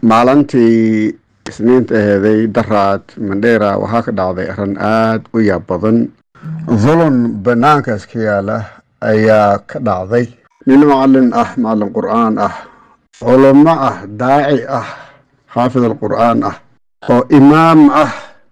maalintii isniinta aheeday daraad mandheera waxaa ka dhacday arrin aada u yaab badan dulun banaankaas ka yaala ayaa ka dhacday nin macalin ah macalin qur'aan ah culamo ah daaci ah xaafid alqur'aan ah oo imaam ah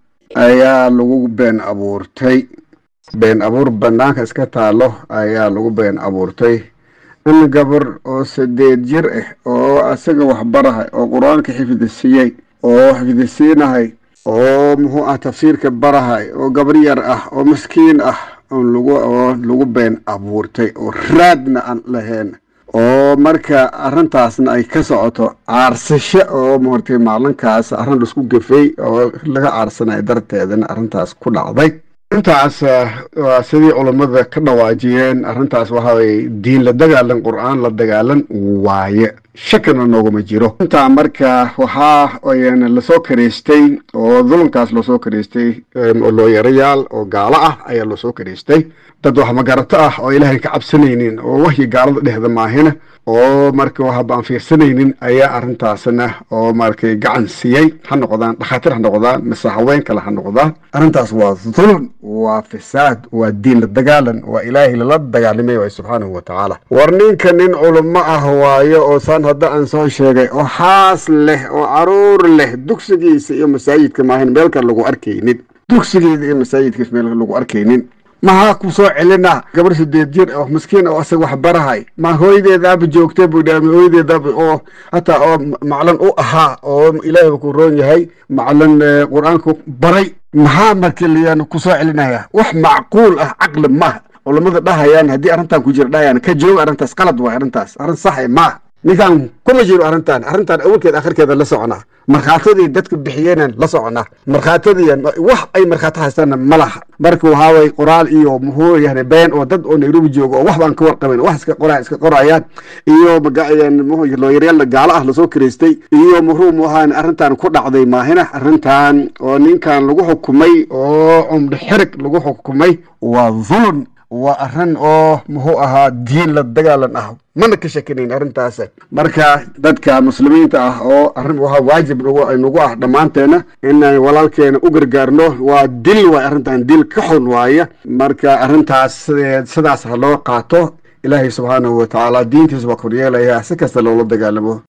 ayaa lagu been abuurtay been abuur banaanka iska taalo ayaa lagu been abuurtay in gabar oo sideed jir ah oo isaga waxbarahay oo qur-aanka xifdisiiyey oo xifdisiinahay oo muxuu ah tafsiirka barahay oo gabar yar ah oo maskiin ah lagu oo lagu been abuurtay oo raadna aan lahayn oo marka arrintaasna ay ka socoto caarsasho oo maartay maalinkaas arrin laisku gafay oo laga caarsanayo darteedana arrintaas ku dhacday arrintaas waa sidii culammada ka dhawaajiyeen arrintaas waxa weye diin la dagaalan qur'aan la dagaalan waaye shakina nooguma jiro intaa marka waxaa lasoo karaystay oo dulunkaas loosoo karaystay looyarayaal oo gaalo ah ayaa loosoo karaystay dad wax magarato ah oo ilaahay ka cabsanaynin oo wahyi gaalada dhehda maahina oo marka waxba aan fiirsanaynin ayaa arrintaasna oo markay gacan siiyey ha noqdaan dhakhaatiir ha noqdaan mise haween kale ha noqdaan arrintaas waa dulun waa fisaad waa diin la dagaalan waa ilaahay lala dagaalamay waay subxaanahu wa tacaala war ninka nin culamo ah waayo oo saan hadda aan soo sheegay oo xaas leh oo caruur leh dugsigiisa iyo masaajidka maahin meel kale lagu arkaynin dugsigeeda iyo masaajidkiis meel lagu arkaynin maxaa ku soo celina gabar sideed jir oo miskiin oo asaga wax barahay ma hooyadeedaaba joogtay buu dhaami hooyadeedaaba oo hataa oo maclan u ahaa oo ilaahayba ku roon yahay maclan qur-aanku baray maxaa marka liyaan ku soo celinaya wax macquul ah caqli maaha culamada dhahayaan haddii arrintan ku jira dhahayaan ka jooga arrintaas qalad waay arrintaas arrin saxe maaha ninkaan kuma jiro arrintan arrintan awalkeed akhirkeeda la soconaa markhaatadii dadka bixiyeenan la soconaa markhaatadii wax ay markhaato haystaanna ma laha marka waxaa way qoraal iyo muxuu yahay been oo dad oo nairobi jooga oo wax baan ka warqabayn wax iska qora iska qorayaan iyo looyaryaalna gaalo ah lasoo karaystay iyo muxuu muhaan arrintan ku dhacday maahina arrintan oo ninkan lagu xukumay oo cumdho xirig lagu xukumay waa dhulun waa arrin oo muxuu ahaa diin la dagaalan ah mana ka shakinayn arrintaas marka dadka muslimiinta ah oo arrin waxaa waajib nagu ah dhammaanteena inaan walaalkeena u gargaarno waa dil waay arrintan dil ka xun waaya marka arrintaas sidaas ha loo qaato ilaahay subxaanahu wa tacaala diintiisa waa koryeelaya si kasta loola dagaalamo